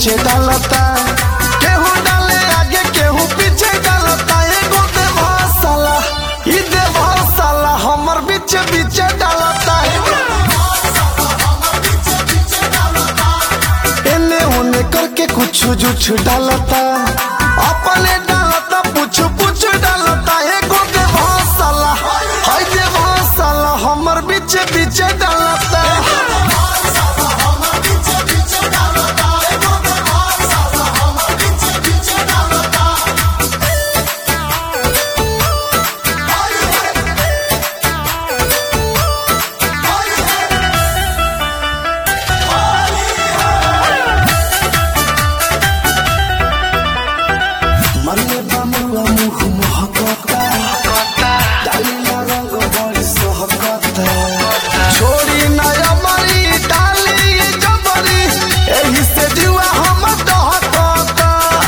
नीचे डालता केहू डाले आगे केहू पीछे डालता एगो देवा साला ई देवा साला हमर बीच बीच डालता एने ओने करके कुछ जुछ डालता अपने डालता पुछ पुछ डालता एगो देवा साला हाय देवा साला हमर बीच बीच डालता मरले बमुआ मुख महकता डालिया रंग बड़ी सहकता छोड़ी नया मरी डाली जबरी एही से जुआ हम दहकता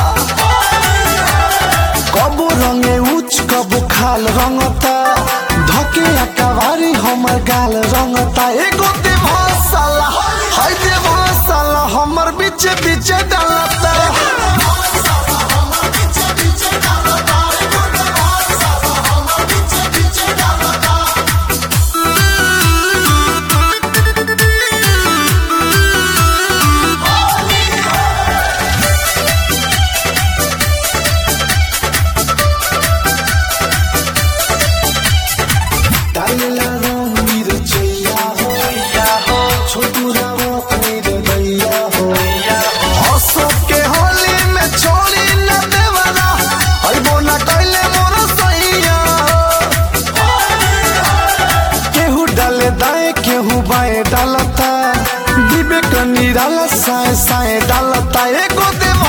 कबू रंगे उच कबू खाल रंगता धके अकवारी हमर गाल रंगता एगो देवा साला हाय देवा साला हमर बीच बीच डालता डालेला रंग मीर चैया हो छोटू रावो मीर दैया हो हंसो के होली में छोड़ी न देवरा अइबो न कैले मोर सैया केहू डाले दाएं केहू बाएं डालता डिबे कनी डाला साए साए डालता एगो देवा